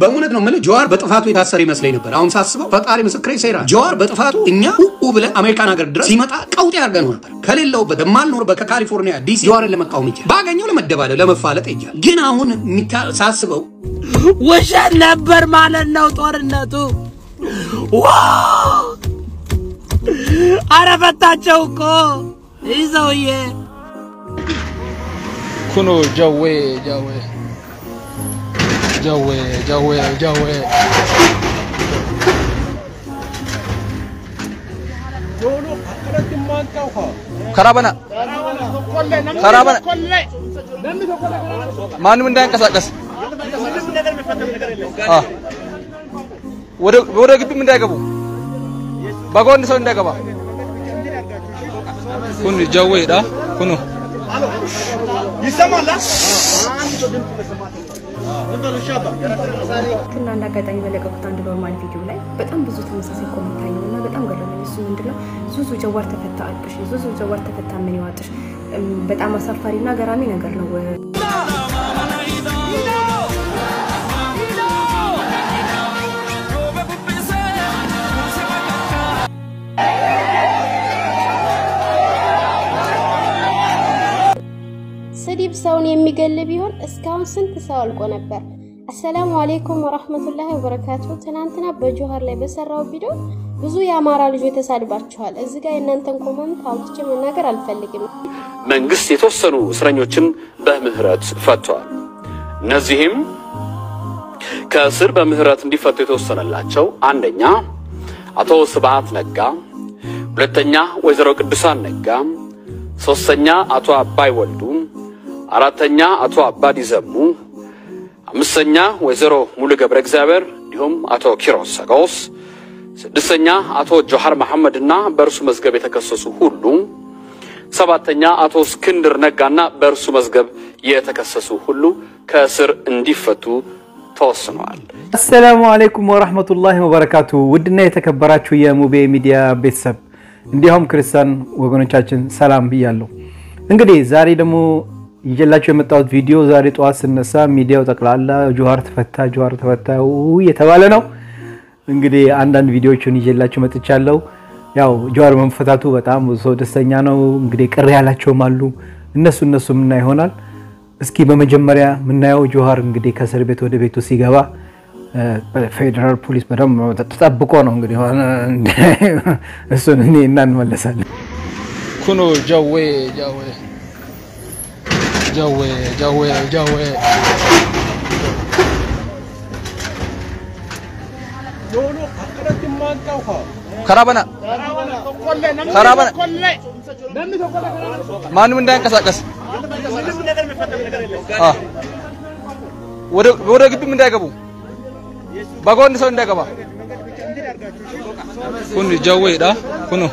በእውነት ነው የምልህ ጀዋር በጥፋቱ የታሰረ ይመስለኝ ነበር። አሁን ሳስበው ፈጣሪ ምስክሬ ይሰራ ጀዋር በጥፋቱ እኛ ኡ ብለን አሜሪካን ሀገር ድረስ ሲመጣ ቀውጤ አድርገን ነበር። ከሌለውበት የማልኖርበት ከካሊፎርኒያ ዲሲ ጀዋርን ለመቃወም ይቻል ባገኘው ለመደባደብ ለመፋለጥ ይቻል። ግን አሁን የሚታ- ሳስበው ውሸት ነበር ማለት ነው ጦርነቱ። ዋው! አረ ፈታቸው እኮ ይህ ሰውዬ ኩኖ ጀዌ ጀዌ ጀዌ ጀዌ ጀዌ ከራበና ከራበና ማንም እንዳይንቀሳቀስ አ ወደ ወደ ግቢም እንዳይገቡ በጎን ሰው እንዳይገባ ኩን ጀዌ ዳ ኩኑ እና እንደ አጋጣሚ በለቀቁት አንድ ኖርማል ቪዲዮ ላይ በጣም ብዙ ተመሳሳይ ኮሜንት አየሁ እና በጣም ገረመኝ። እሱ ምንድነው ዙዙ ጀዋር ተፈታ አልቅሽ፣ ዙዙ ጀዋር ተፈታ ምን ይዋጥሽ? እም፣ በጣም አሳፋሪ እና ገራሚ ነገር ነው። ስድብ ሰውን የሚገል ቢሆን እስካሁን ስንት ሰው አልቆ ነበር። አሰላሙ አሌይኩም ወራህመቱላሂ ወበረካቱ። ትናንትና በጆሀር ላይ በሰራው ቪዲዮ ብዙ የአማራ ልጆች ተሳድባችኋል። እዚህ ጋር የእናንተን ኮመንት አውጥቼ መናገር አልፈልግም። መንግስት የተወሰኑ እስረኞችን በምህረት ፈቷል። እነዚህም ከእስር በምህረት እንዲፈቱ የተወሰነላቸው አንደኛ አቶ ስብሃት ነጋ፣ ሁለተኛ ወይዘሮ ቅዱሳን ነጋ፣ ሶስተኛ አቶ አባይ ወልዱ፣ አራተኛ አቶ አባዲ ዘሙ፣ አምስተኛ ወይዘሮ ሙሉ ገብረ እግዚአብሔር እንዲሁም አቶ ኪሮስ ሰጋውስ፣ ስድስተኛ አቶ ጆሃር መሐመድና በእርሱ መዝገብ የተከሰሱ ሁሉ ሰባተኛ አቶ እስክንድር ነጋና በእርሱ መዝገብ የተከሰሱ ሁሉ ከእስር እንዲፈቱ ተወስነዋል። አሰላሙ አለይኩም ወራህመቱላሂ ወበረካቱ። ውድና የተከበራችሁ የሙቤ ሚዲያ ቤተሰብ እንዲሁም ክርስቲያን ወገኖቻችን ሰላም ብያለሁ። እንግዲህ ዛሬ ደግሞ ይዤላችሁ የመጣሁት ቪዲዮ ዛሬ ጠዋት ስነሳ ሚዲያው ጠቅላላ ጆሀር ተፈታ፣ ጆሀር ተፈታ ውይ የተባለ ነው። እንግዲህ አንዳንድ ቪዲዮዎችን ይዤላችሁ መጥቻለሁ። ያው ጆሀር መፈታቱ በጣም ብዙ ሰው ደስተኛ ነው። እንግዲህ ቅር ያላቸውም አሉ። እነሱ እነሱ ምና ይሆናል። እስኪ በመጀመሪያ የምናየው ጆሀር እንግዲህ ከእስር ቤት ወደ ቤቱ ሲገባ ፌዴራል ፖሊስ በደንብ ተጠብቆ ነው እንግዲህ ሆነ እሱን እኔ እና እንመለሳለን። ኩኖ ጀዌ ጀዌ ጀዌ ጀዌ ጀዌ ከራበና ከራበና ማንም እንዳይንቀሳቀስ አ ወደ ወደ ግቢም እንዳይገቡ በጎን ሰው እንዳይገባ ኩን ጀዌ ዳ ኩኑ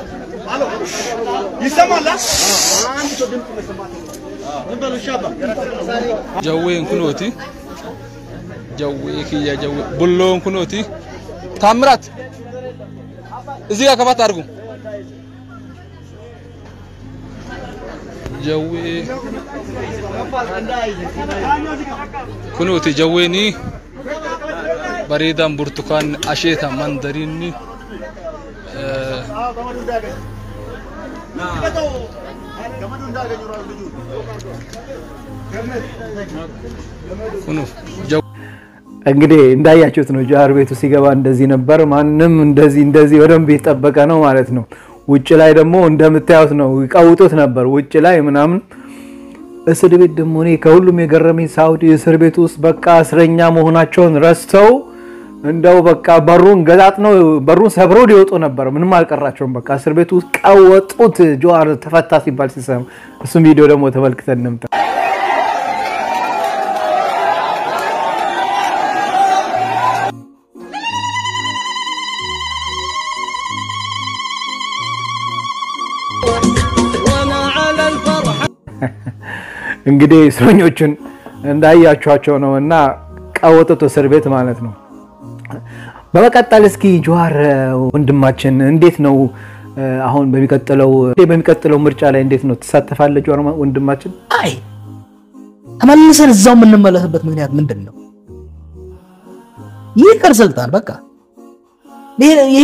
ጀዌን ኩኖቲ ጀዌ ክያ ጀዌ ቡሎን ኩኖቲ ታምራት እዚህ ጋር ከባት አድርጉ ጀዌ ኩኖቲ ጀዌኒ bareedaan burtukaan asheeta mandariinni kunuuf እንግዲህ እንዳያችሁት ነው ጆሀር ቤቱ ሲገባ እንደዚህ ነበር። ማንም እንደዚህ እንደዚህ በደንብ የጠበቀ ነው ማለት ነው። ውጭ ላይ ደግሞ እንደምታዩት ነው ይቀውጡት ነበር ውጭ ላይ ምናምን። እስር ቤት ደግሞ እኔ ከሁሉም የገረመኝ ሳውዲ እስር ቤት ውስጥ በቃ እስረኛ መሆናቸውን ረስተው እንደው በቃ በሩን ገጣጥ ነው በሩን ሰብረው ሊወጡ ነበር። ምንም አልቀራቸውም። በቃ እስር ቤት ውስጥ ቀወጡት። ጆሀር ተፈታ ሲባል ሲሰማ እሱም ቪዲዮ ደግሞ ተመልክተን እንምጣ። እንግዲህ እስረኞቹን እንዳያችኋቸው ነው እና ቀወጡት እስር ቤት ማለት ነው። በመቀጠል እስኪ ጆሀር ወንድማችን እንዴት ነው አሁን በሚቀጥለው በሚቀጥለው ምርጫ ላይ እንዴት ነው ትሳተፋለህ? ጆሀር ወንድማችን አይ ተመልሰን እዛው የምንመለስበት ምክንያት ምንድን ነው? ይቅር ስልጣን በቃ ይሄ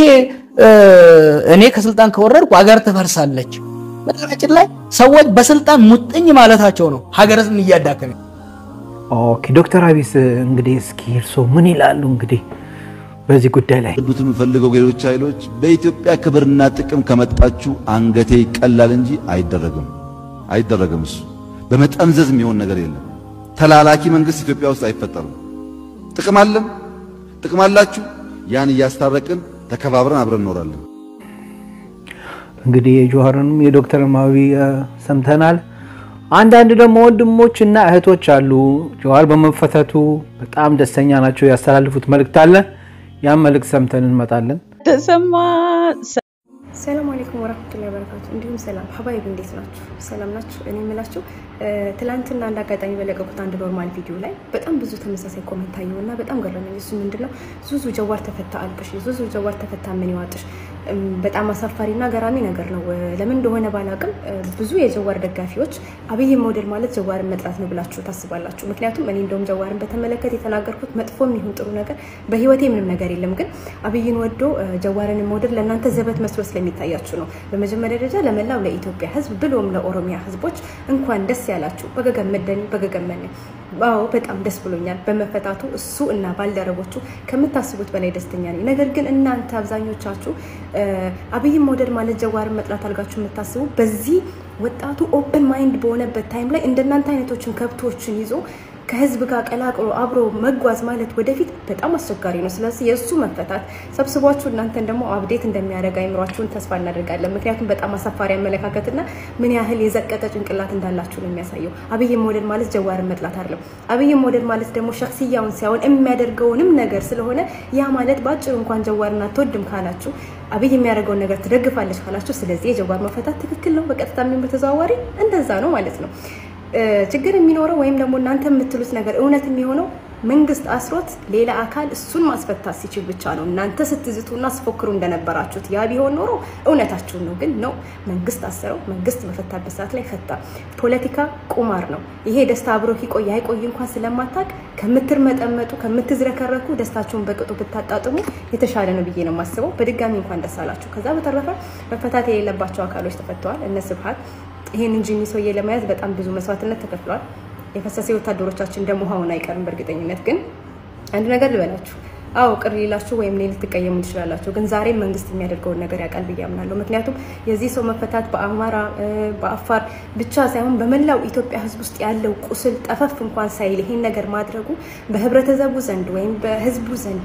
እኔ ከስልጣን ከወረድኩ ሀገር ትፈርሳለች። በነገራችን ላይ ሰዎች በስልጣን ሙጥኝ ማለታቸው ነው ሀገርን እያዳከመ። ኦኬ ዶክተር አቢስ እንግዲህ እስኪ እርስዎ ምን ይላሉ? እንግዲህ በዚህ ጉዳይ ላይ ዱት የምፈልገው ሌሎች ኃይሎች በኢትዮጵያ ክብርና ጥቅም ከመጣችሁ አንገቴ ይቀላል እንጂ አይደረግም፣ አይደረግም። እሱ በመጠምዘዝ የሚሆን ነገር የለም። ተላላኪ መንግስት ኢትዮጵያ ውስጥ አይፈጠርም። ጥቅም አለን፣ ጥቅም አላችሁ። ያን እያስታረቅን ተከባብረን አብረን እንኖራለን። እንግዲህ የጆሀርንም የዶክተር ማዊ ሰምተናል። አንዳንድ ደግሞ ወንድሞች እና እህቶች አሉ ጆሀር በመፈተቱ በጣም ደስተኛ ናቸው። ያስተላልፉት መልእክት አለ። ያን መልእክት ሰምተን እንመጣለን። ተሰማ ሰላም አለይኩም ወራህመቱላሂ ወበረካቱ። እንዲሁም ሰላም ሀባይብ እንዴት ናችሁ? ሰላም ናችሁ? እኔ የምላችሁ ትላንትና አንድ አጋጣሚ በለቀቁት አንድ ኖርማል ቪዲዮ ላይ በጣም ብዙ ተመሳሳይ ኮመንት አየሁ እና በጣም ገረመኝ። እሱ ምንድነው ዙዙ ጀዋር ተፈታ አልቅሽ፣ ዙዙ ጀዋር ተፈታ ምን ይዋጥሽ። በጣም አሳፋሪና ገራሚ ነገር ነው። ለምን እንደሆነ ባላቅም ብዙ የጀዋር ደጋፊዎች አብይን መውደድ ማለት ጀዋርን መጥላት ነው ብላችሁ ታስባላችሁ። ምክንያቱም እኔ እንደውም ጀዋርን በተመለከተ የተናገርኩት መጥፎም ይሁን ጥሩ ነገር በህይወቴ ምንም ነገር የለም። ግን አብይን ወዶ ጀዋርን መውደድ ለእናንተ ዘበት መስሎ ስለሚታያችሁ ነው። በመጀመሪያ ደረጃ ለመላው ለኢትዮጵያ ህዝብ ብሎም ለኦሮሚያ ህዝቦች እንኳን ደስ ያላችሁ። በገገመደኒ በገገመኒ አዎ በጣም ደስ ብሎኛል በመፈታቱ እሱ እና ባልደረቦቹ ከምታስቡት በላይ ደስተኛ ነኝ። ነገር ግን እናንተ አብዛኞቻችሁ አብይን መውደድ ማለት ጀዋርን መጥላት አድርጋችሁ የምታስቡ በዚህ ወጣቱ ኦፕን ማይንድ በሆነበት ታይም ላይ እንደናንተ አይነቶችን ከብቶችን ይዞ ከህዝብ ጋር ቀላቅሎ አብሮ መጓዝ ማለት ወደፊት በጣም አስቸጋሪ ነው። ስለዚህ የእሱ መፈታት ሰብስቧችሁ እናንተን ደግሞ አብዴት እንደሚያደርግ አይምሯችሁን ተስፋ እናደርጋለን። ምክንያቱም በጣም አሳፋሪ አመለካከትና ምን ያህል የዘቀጠ ጭንቅላት እንዳላችሁ ነው የሚያሳየው። አብይን መውደድ ማለት ጀዋርን መጥላት አይደለም። አብይን መውደድ ማለት ደግሞ ሸክስያውን ሳይሆን የሚያደርገውንም ነገር ስለሆነ ያ ማለት በአጭሩ እንኳን ጀዋርን አትወድም ካላችሁ አብይ የሚያደርገውን ነገር ትደግፋለች ካላችሁ፣ ስለዚህ የጀዋር መፈታት ትክክል ነው። በቀጥታ የሚሆን በተዘዋዋሪ እንደዛ ነው ማለት ነው። ችግር የሚኖረው ወይም ደግሞ እናንተ የምትሉት ነገር እውነት የሚሆነው መንግስት አስሮት ሌላ አካል እሱን ማስፈታት ሲችል ብቻ ነው። እናንተ ስትዝቱና ስፎክሩ እንደነበራችሁት ያ ቢሆን ኖሮ እውነታችሁን ነው። ግን ነው መንግስት አስረው መንግስት በፈታበት ሰዓት ላይ ፈታ። ፖለቲካ ቁማር ነው። ይሄ ደስታ አብሮ ይቆይ አይቆይ እንኳን ስለማታቅ ከምትርመጠመጡ ከምትዝረከረኩ ደስታችሁን በቅጡ ብታጣጥሙ የተሻለ ነው ብዬ ነው የማስበው። በድጋሚ እንኳን ደስ አላችሁ። ከዛ በተረፈ መፈታት የሌለባቸው አካሎች ተፈተዋል። እነ ስብሀት ይሄንን ጂኒ ሰውዬ ለመያዝ በጣም ብዙ መስዋዕትነት ተከፍሏል። የፈሰሰ ወታደሮቻችን ደግሞ ሆን አይቀርም። በእርግጠኝነት ግን አንድ ነገር ልበላችሁ። አዎ ቅር ሊላችሁ ወይም እኔ ልትቀየሙ ትችላላችሁ። ግን ዛሬም መንግስት የሚያደርገውን ነገር ያውቃል ብዬ አምናለሁ። ምክንያቱም የዚህ ሰው መፈታት በአማራ በአፋር ብቻ ሳይሆን በመላው ኢትዮጵያ ሕዝብ ውስጥ ያለው ቁስል ጠፈፍ እንኳን ሳይል ይሄን ነገር ማድረጉ በህብረተሰቡ ዘንድ ወይም በህዝቡ ዘንድ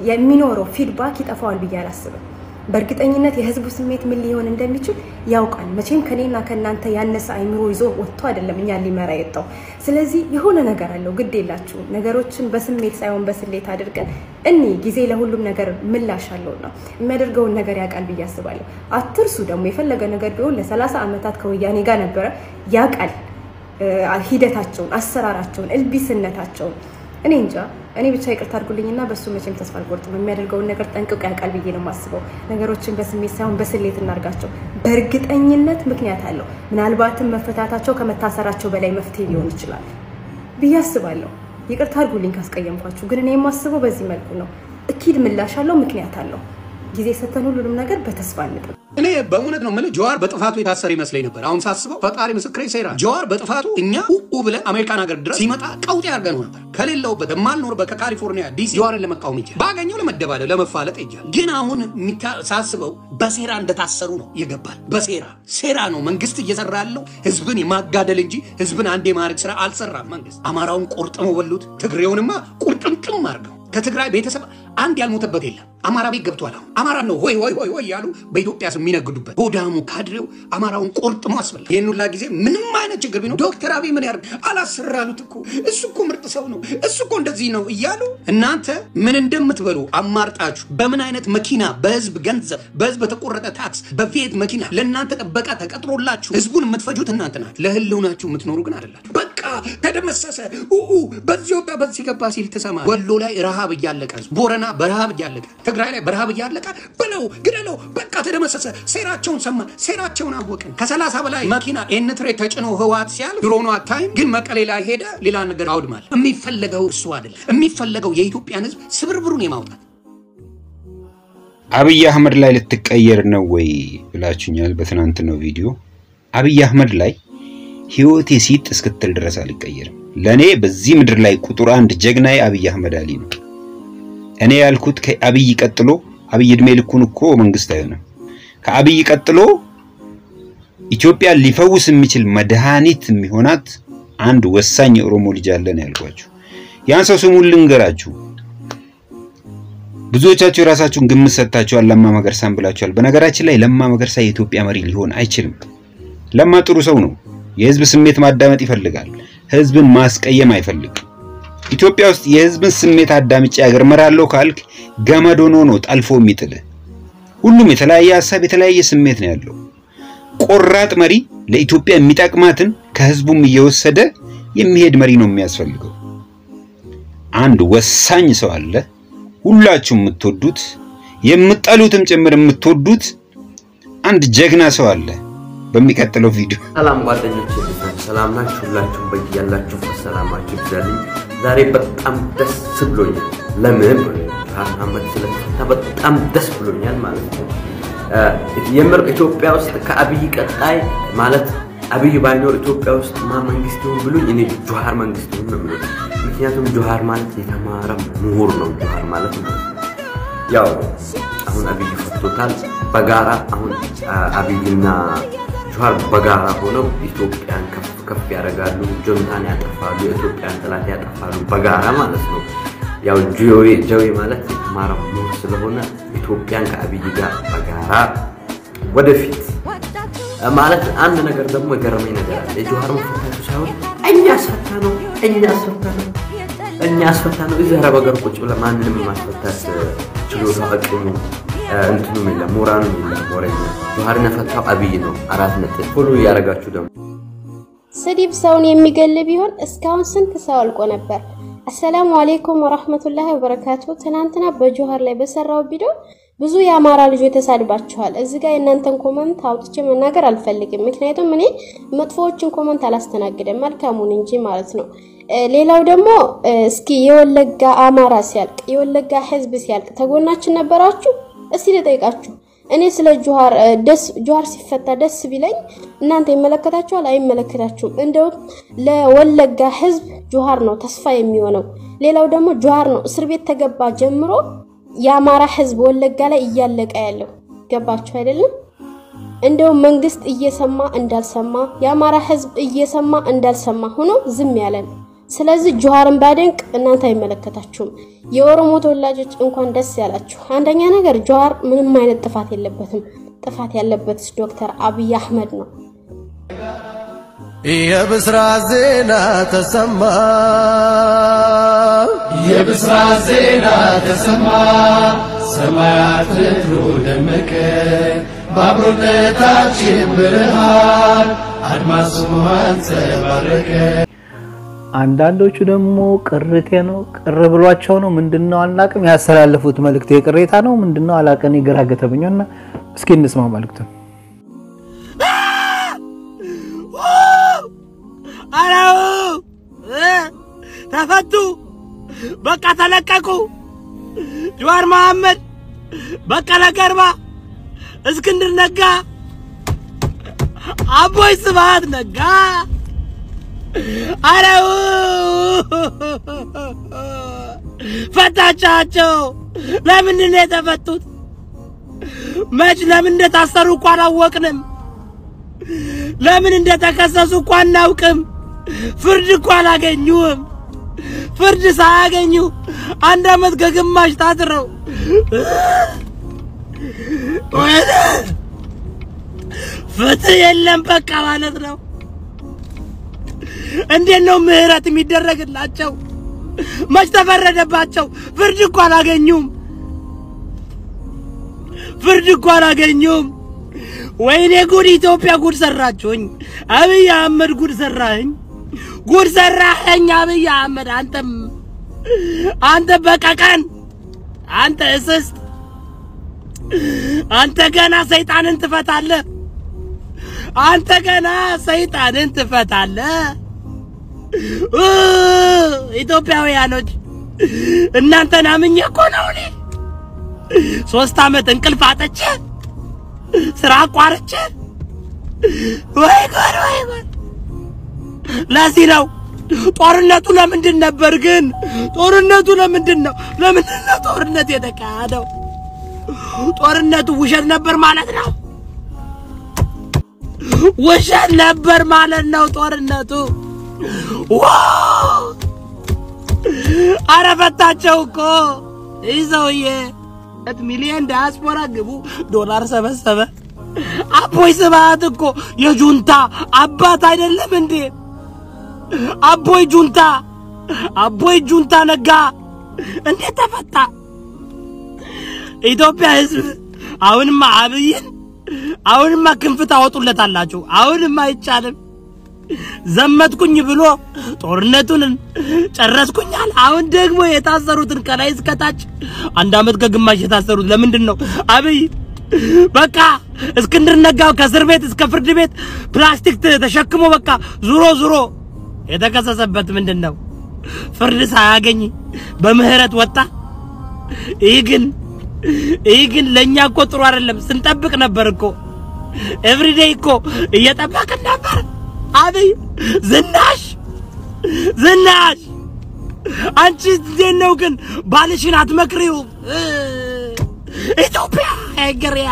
የሚኖረው ፊድባክ ይጠፋዋል ብዬ አላስብም። በእርግጠኝነት የህዝቡ ስሜት ምን ሊሆን እንደሚችል ያውቃል። መቼም ከኔና ከእናንተ ያነሰ አይምሮ ይዞ ወጥቶ አይደለም እኛን ሊመራ የወጣው። ስለዚህ የሆነ ነገር አለው። ግድ የላችሁ ነገሮችን በስሜት ሳይሆን በስሌት አድርገን እኒ ጊዜ ለሁሉም ነገር ምላሽ አለውና የሚያደርገውን ነገር ያውቃል ብዬ አስባለሁ። አትርሱ ደግሞ የፈለገ ነገር ቢሆን ለሰላሳ ዓመታት ከወያኔ ጋር ነበረ። ያውቃል ሂደታቸውን፣ አሰራራቸውን፣ እልቢስነታቸውን እኔ እንጃ። እኔ ብቻ ይቅርታ አድርጉልኝና በእሱ መቼም ተስፋ አልቆርጥም። የሚያደርገውን ነገር ጠንቅቆ ያውቃል ብዬ ነው የማስበው። ነገሮችን በስሜት ሳይሆን በስሌት እናርጋቸው። በእርግጠኝነት ምክንያት አለው። ምናልባትም መፈታታቸው ከመታሰራቸው በላይ መፍትሄ ሊሆን ይችላል ብዬ አስባለሁ። ይቅርታ አድርጉልኝ ካስቀየምኳችሁ፣ ግን እኔ የማስበው በዚህ መልኩ ነው። እኪድ ምላሽ አለው፣ ምክንያት አለው። ጊዜ ሰተን ሁሉንም ነገር በተስፋ እንጠብቅ። እኔ በእውነት ነው የምልህ ጀዋር በጥፋቱ የታሰረ ይመስለኝ ነበር። አሁን ሳስበው ፈጣሪ ምስክሬ ሴራ ጀዋር በጥፋቱ እኛ ኡ ብለን አሜሪካን ሀገር ድረስ ሲመጣ ቀውጤ አድርገነው ነበር። ከሌለውበት የማልኖርበት ከካሊፎርኒያ ዲሲ ጀዋርን ለመቃወም ይቻል ባገኘው ለመደባደብ ለመፋለጥ ይቻል። ግን አሁን ሳስበው በሴራ እንደታሰሩ ነው ይገባል። በሴራ ሴራ ነው መንግስት እየሰራ ያለው ህዝብን የማጋደል እንጂ ህዝብን አንድ የማድረግ ስራ አልሰራም። መንግስት አማራውን ቆርጥመው በሉት፣ ትግሬውንማ ቁርጥምጥም አድርገው ከትግራይ ቤተሰብ አንድ ያልሞተበት የለም። አማራ ቤት ገብቷል። አሁን አማራ ነው ሆይ ሆይ ሆይ ሆይ ያሉ በኢትዮጵያ ስም የሚነግዱበት ሆዳሙ ካድሬው አማራውን ቆርጥሞ አስበላ። ይህን ሁላ ጊዜ ምንም አይነት ችግር ቢኖር ዶክተር አብይ ምን ያደርግ አላሰራሉት እኮ እሱ እኮ ምርጥ ሰው ነው፣ እሱ እኮ እንደዚህ ነው እያሉ እናንተ ምን እንደምትበሉ አማርጣችሁ በምን አይነት መኪና በህዝብ ገንዘብ በህዝብ በተቆረጠ ታክስ በፊት መኪና ለእናንተ ጥበቃ ተቀጥሮላችሁ ህዝቡን የምትፈጁት እናንተ ናችሁ። ለህልውናችሁ የምትኖሩ ግን አይደላችሁ። በቃ ተደመሰሰ ኡ በዚህ ወጣ በዚህ ገባ ሲል ትሰማ። ወሎ ላይ ረሃብ እያለቀ ህዝቡ፣ ቦረና በረሃብ እያለቀ ትግራይ ላይ በረሃብ እያለቀ ብለው ግደለው፣ በቃ ተደመሰሰ። ሴራቸውን ሰማን፣ ሴራቸውን አወቅን። ከሰላሳ በላይ መኪና ኤንትሬ ተጭኖ ህወሓት ሲያል ድሮኑ አታይም፣ ግን መቀሌ ላይ ሄደ ሌላ ነገር አውድማል። የሚፈለገው እሱ አይደለም። የሚፈለገው የኢትዮጵያን ህዝብ ስብርብሩን የማውጣት አብይ አህመድ ላይ ልትቀየር ነው ወይ ብላችሁኛል በትናንትናው ቪዲዮ። አብይ አህመድ ላይ ህይወቴ ሲጥ እስክትል ድረስ አልቀየርም። ለእኔ በዚህ ምድር ላይ ቁጥር አንድ ጀግናዬ አብይ አህመድ አሊ ነው። እኔ ያልኩት ከአብይ ቀጥሎ አብይ እድሜ ልኩን እኮ መንግስት አይሆንም። ከአብይ ቀጥሎ ኢትዮጵያን ሊፈውስ የሚችል መድኃኒት የሚሆናት አንድ ወሳኝ የኦሮሞ ልጅ አለ ነው ያልኳችሁ። ያን ሰው ስሙን ልንገራችሁ። ብዙዎቻችሁ የራሳችሁን ግምት ሰጥታችኋል። ለማ መገርሳን ብላችኋል። በነገራችን ላይ ለማ መገርሳ የኢትዮጵያ መሪ ሊሆን አይችልም። ለማ ጥሩ ሰው ነው። የህዝብ ስሜት ማዳመጥ ይፈልጋል። ህዝብን ማስቀየም አይፈልግም። ኢትዮጵያ ውስጥ የህዝብን ስሜት አዳምጬ አገር እመራለሁ ካልክ ገመድ ሆኖ ነው ጠልፎ የሚጥልህ። ሁሉም የተለያየ ሀሳብ፣ የተለያየ ስሜት ነው ያለው። ቆራጥ መሪ ለኢትዮጵያ የሚጠቅማትን ከህዝቡም እየወሰደ የሚሄድ መሪ ነው የሚያስፈልገው። አንድ ወሳኝ ሰው አለ ሁላችሁም የምትወዱት የምትጠሉትም ጭምር የምትወዱት አንድ ጀግና ሰው አለ። በሚቀጥለው ቪዲዮ ሰላም ጓደኞች፣ ሰላም ናችሁ? ሁላችሁም በያላችሁበት ሰላማችሁ ይብዛልኝ። ዛሬ በጣም ደስ ብሎኛል። ለምን ብርሃን መሐመድ ስለተፈታ በጣም ደስ ብሎኛል ማለት ነው። የምር ኢትዮጵያ ውስጥ ከአብይ ቀጣይ ማለት አብይ ባይኖር ኢትዮጵያ ውስጥ ማ መንግስት ይሁን ብሉኝ እኔ ጆሃር መንግስት ይሁን ነው የምለው። ምክንያቱም ጆሃር ማለት የተማረ ምሁር ነው። ጆሃር ማለት ማለት ነው ያው አሁን አብይ ፈቶታል። በጋራ አሁን አብይና ጆሃር በጋራ ሆነው ኢትዮጵያን ከፍ ከፍ ያደርጋሉ፣ ጆንታን ያጠፋሉ፣ የኢትዮጵያን ጠላት ያጠፋሉ በጋራ ማለት ነው። ያው ጆዌ ጆዌ ማለት የተማረ ምሁር ስለሆነ ኢትዮጵያን ከአብይ ጋር በጋራ ወደፊት ማለት አንድ ነገር ደግሞ የገረመኝ ነገር አለ። የጆሃር መፈታቱ ሳይሆን እኛ አስፈታ ነው እኛ አስፈታ ነው እኛ አስፈታ ነው። እዚህ አረብ ሀገር ቁጭ ብለህ ማንንም የማስፈታት ችሎታ አቅሙ እንትኑም የለም ሞራኑም የለም ወሬኛ። ጆሃርን የፈታው አብይ ነው። አራት ነጥብ ፎሎ እያደረጋችሁ ደግሞ ስድብ ሰውን የሚገል ቢሆን እስካሁን ስንት ሰው አልቆ ነበር። አሰላሙ አሌይኩም ወራህመቱላሂ ወበረካቱ። ትናንትና በጆሃር ላይ በሰራው ቪዲዮ ብዙ የአማራ ልጆች ተሳድባችኋል። እዚህ ጋር የእናንተን ኮመንት አውጥቼ መናገር አልፈልግም፣ ምክንያቱም እኔ መጥፎዎችን ኮመንት አላስተናግድም መልካሙን እንጂ ማለት ነው። ሌላው ደግሞ እስኪ የወለጋ አማራ ሲያልቅ የወለጋ ህዝብ ሲያልቅ ተጎናችን ነበራችሁ? እስቲ ልጠይቃችሁ። እኔ ስለ ጆሃር ደስ ጆሃር ሲፈታ ደስ ቢለኝ እናንተ ይመለከታችኋል? አይመለከታችሁም። እንደውም ለወለጋ ህዝብ ጆሃር ነው ተስፋ የሚሆነው። ሌላው ደግሞ ጆሃር ነው እስር ቤት ተገባ ጀምሮ የአማራ ህዝብ ወለጋ ላይ እያለቀ ያለው ገባችሁ አይደለም? እንደውም መንግስት እየሰማ እንዳልሰማ የአማራ ህዝብ እየሰማ እንዳልሰማ ሆኖ ዝም ያለን። ስለዚህ ጆሃርን ባደንቅ እናንተ አይመለከታችሁም። የኦሮሞ ተወላጆች እንኳን ደስ ያላችሁ። አንደኛ ነገር ጆሃር ምንም አይነት ጥፋት የለበትም። ጥፋት ያለበት ዶክተር አብይ አህመድ ነው። የብስራት ዜና ተሰማ የብስራት ዜና ተሰማ ሰማያት ምድሩ ደመቀ በአብሮነታችን ብርሃን አድማሱ አንጸባረቀ። አንዳንዶቹ ደግሞ ቅርቴ ነው ቅር ብሏቸው ነው ምንድነው አናቅም ያስተላለፉት መልእክት የቅሬታ ነው ምንድነው አላቀን ግራ ገተብኛና እስኪ እንስማ መልእክቱን አራው ተፈቱ፣ በቃ ተለቀቁ። ጀዋር መሐመድ፣ በቀለ ገርባ፣ እስክንድር ነጋ፣ አቦይ ስብሃት ነጋ። አረው ፈታቻቸው። ለምንድን ነው የተፈቱት? መች ለምን እንደታሰሩ እኮ አላወቅንም። ለምን እንደተከሰሱ እኮ አናውቅም። ፍርድ እኮ አላገኙም። ፍርድ ሳያገኙ አንድ አመት ከግማሽ ታስረው ወይኔ ፍትህ የለም በቃ ማለት ነው። እንዴት ነው ምህረት የሚደረግላቸው? መች ተፈረደባቸው? ፍርድ እኮ አላገኙም። ፍርድ እኮ አላገኙም። ወይኔ ጉድ! ኢትዮጵያ ጉድ ሰራችሁኝ። አብይ አህመድ ጉድ ሰራኸኝ፣ ጉድ ሰራኸኝ አብይ አህመድ። አንተም አንተ በቀቀን፣ አንተ እስስት አንተ ገና ሰይጣንን ትፈታለህ። አንተ ገና ሰይጣንን ትፈታለህ። እ ኢትዮጵያውያኖች እናንተን አምኜ እኮ ነው እኔ ሶስት ዓመት እንቅልፍ አጥቼ ስራ አቋርጬ ወይ ጉድ ወይ ጉድ። ለዚህ ነው ጦርነቱ ለምንድን ነበር ግን? ጦርነቱ ለምንድን ነው? ለምንድን ነው ጦርነት የተካሄደው? ጦርነቱ ውሸት ነበር ማለት ነው። ውሸት ነበር ማለት ነው ጦርነቱ። ዋው! አረ ፈታቸው እኮ ይህ ሰውዬ ሁለት ሚሊዮን ዲያስፖራ ግቡ ዶላር ሰበሰበ። አቦይ ስብሃት እኮ የጁንታ አባት አይደለም እንዴ? አቦይ ጁንታ አቦይ ጁንታ ነጋ እንዴት ተፈታ? ኢትዮጵያ ሕዝብ አሁንማ አብይን አሁንማ ክንፍ ታወጡለታላችሁ። አሁንማ አይቻልም። ዘመትኩኝ ብሎ ጦርነቱን ጨረስኩኛል። አሁን ደግሞ የታሰሩትን ከላይ እስከታች አንድ አመት ከግማሽ የታሰሩት ለምንድን ነው? አብይ በቃ እስክንድር ነጋው ከእስር ቤት እስከ ፍርድ ቤት ፕላስቲክ ተሸክሞ በቃ ዙሮ ዙሮ የተከሰሰበት ምንድን ነው? ፍርድ ሳያገኝ በምህረት ወጣ። ይህ ግን ይህ ግን ለእኛ እኮ ጥሩ አይደለም። ስንጠብቅ ነበር እኮ ኤቭሪዴይ እኮ እየጠበቅን ነበር። አብይ ዝናሽ ዝናሽ አንቺ እንዴት ነው ግን ባልሽን አትመክሪው? ኢትዮጵያ አይገሪያ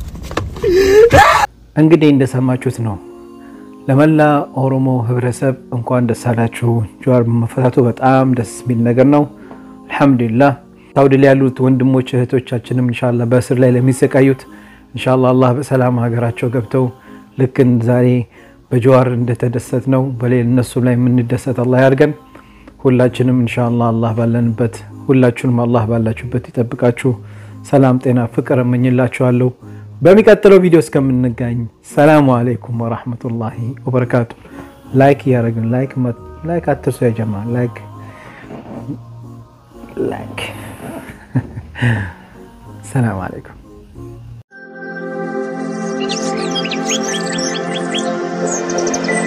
እንግዲህ እንደሰማችሁት ነው። ለመላ ኦሮሞ ህብረተሰብ እንኳን ደስ አላችሁ። ጀዋር መፈታቱ በጣም ደስ የሚል ነገር ነው። አልሐምዱሊላህ ሳውዲ ላይ ያሉት ወንድሞች እህቶቻችንም ኢንሻአላህ በእስር ላይ ለሚሰቃዩት ኢንሻአላህ አላህ በሰላም ሀገራቸው ገብተው ልክ ዛሬ በጀዋር እንደተደሰት ነው በሌል እነሱ ላይ የምንደሰት አላህ ያድርገን። ሁላችንም ኢንሻአላህ አላህ ባለንበት ሁላችሁንም አላህ ባላችሁበት ይጠብቃችሁ። ሰላም፣ ጤና፣ ፍቅር እመኝላችኋለሁ። በሚቀጥለው ቪዲዮ እስከምንገኝ ሰላሙ አለይኩም ወራህመቱላሂ ወበረካቱ። ላይክ እያደረግን ላይክ ላይክ አትርሱ ያጀማ ላይክ ላይክ ሰላም አለይኩም Thank you.